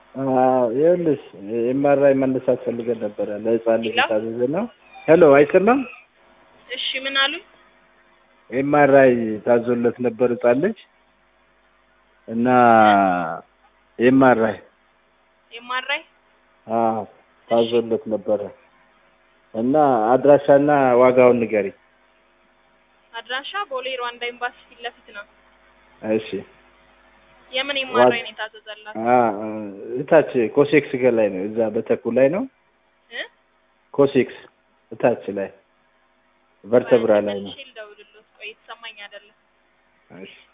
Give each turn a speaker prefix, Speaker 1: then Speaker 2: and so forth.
Speaker 1: ይኸውልሽ ኤምአርአይ መነሳት ፈልገን ነበረ ለህፃን ልጅ
Speaker 2: ሄሎ?
Speaker 1: የታዘዘ ነው። ሄሎ አይሰማም?
Speaker 2: እሺ ምን አሉኝ?
Speaker 1: ኤምአርአይ ታዞለት ነበር ህፃን ልጅ እና ኤምአርአይ
Speaker 2: ኤምአርአይ
Speaker 1: አዎ ታዞለት ነበረ እና አድራሻና ዋጋውን ንገሪ።
Speaker 2: አድራሻ ቦሌ ሩዋንዳ ኤምባሲ ፊት ለፊት ነው።
Speaker 1: እሺ
Speaker 2: የምን ኤምአርአይ ነው የታዘዘላት?
Speaker 1: አ እታች ኮሴክስ ገ ላይ ነው። እዛ በተኩ ላይ ነው።
Speaker 2: እ?
Speaker 1: ኮሴክስ እታች ላይ ቨርተብራ ላይ ነው።
Speaker 2: መልሼ ልደውልልዎት። ቆይ የተሰማኝ አይደለም።
Speaker 1: እሺ